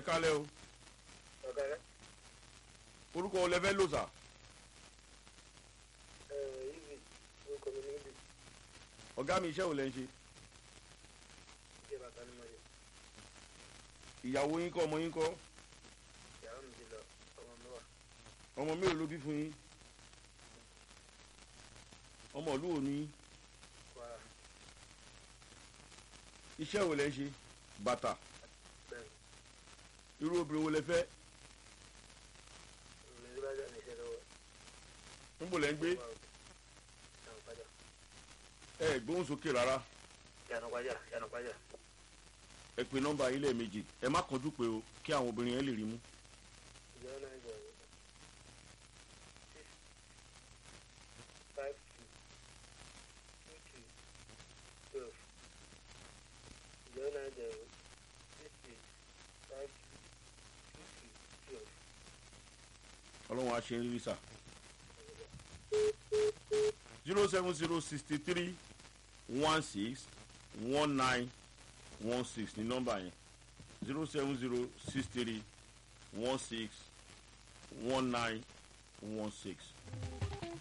kálẹ̀ o ọ̀gá rẹ̀ orúkọ wo lẹ fẹ́ lò sà ibi orúkọ mi ní ibi ọ̀gá mi iṣẹ́ wo lẹ ń ṣe ìṣe bàtà ni mo yẹ ìyàwó yín kọ́ ọmọ yín kọ́ ìyàwó mi ti lọ ọmọ mi wà ọmọ mélòó ló bí fún yín ọmọ ìlú wo ni yín? kwara iṣẹ́ wo lẹ ń ṣe bàtà bẹ́ẹ̀ irú obìnrin wo lẹ fẹ́ mi ní bájà ní iṣẹ́ lọ́wọ́ ń bò lẹ ń gbé yànnà pàjá ẹ gbóhùn sókè rárá yànnà pàjá yànnà pàjá ẹ pe nọ́mbà yín lẹ́ẹ̀mejì ẹ má kánjú pé o kí àwọn obìnrin yẹn lè rí mú zero nine zero six five two two two twelve zero nine zero six six five two two two twelve. ọlọ́run á ṣe ń rí sà zero seven zero sixty three one six one nine one six ní nọ́mbà yẹn zero seven zero six three one six one nine one six.